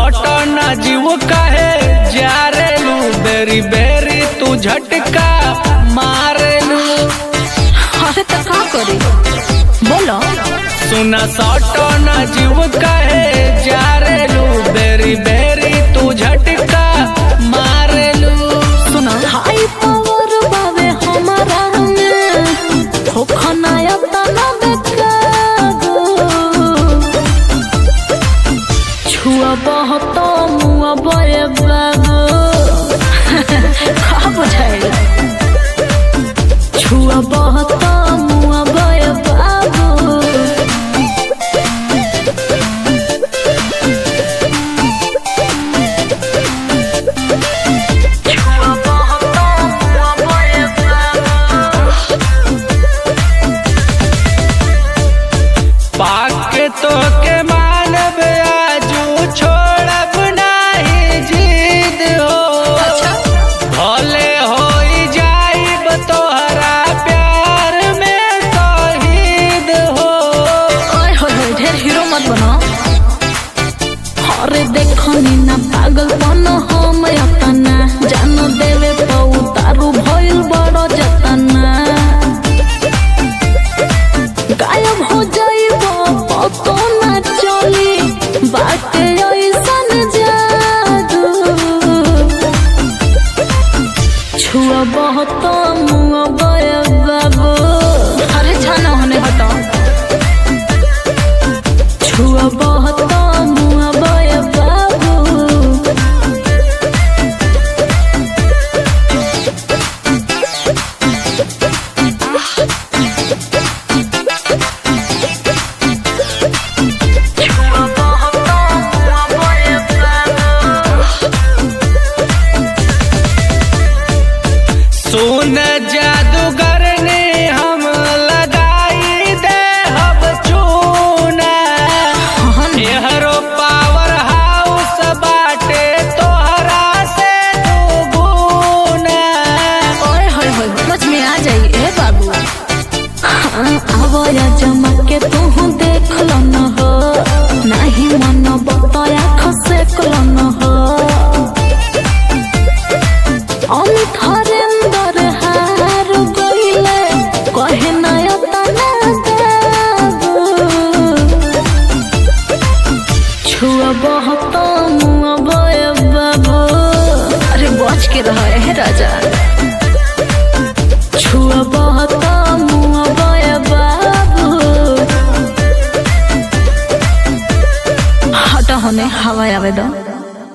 सौट ना जीव काहे जारेलू बेरी बेरी तू झटका मारेलू अरे तो का करी बोलो सुना सौट ना जीव काहे जारेलू बेरी बेरी तू झटका मारेलू सुनो हाई पावर बावे हमारा में हो खनाया तना बेकागो छुआ बहुत मुआ बये बागो का बुझाई छुआ बहुत मुआ बये बागो पाके तो के मानब आजू छोड़ब नाही जिद हो भले होई जाइब तोहरा प्यार में शहीद हो ओए होए होए ढेर हीरो मत बनो अरे देखो नी ना पागल बनो हम अपना जान देवे तो उतारू भइल बड़ो जतना गायब हो जाइबो पतो ना चली बाटे ऐसन जादू छुआ बहुत मुआ बया बाबू अरे छाना होने हटाओ छुआ बहुत मुआ बया बाबू सुन जादूगर ने हम लगाई दे हब चूना एहरो पावर हाउस बाटे तोहरा से दुगुना ओए होए होए समझ में आ जाई ए बाबू हाँ आवया जमा के तू देख लो न हो नहीं मन बताया खसे कलो न हो अमित हरेंदर हार गईले कहे नया तना देबू छुआ बहुत मुआ बय बाबू अरे बच के रह है राजा छुआ बहुत मुआ बय बाबू हटा होने हवा आवे दो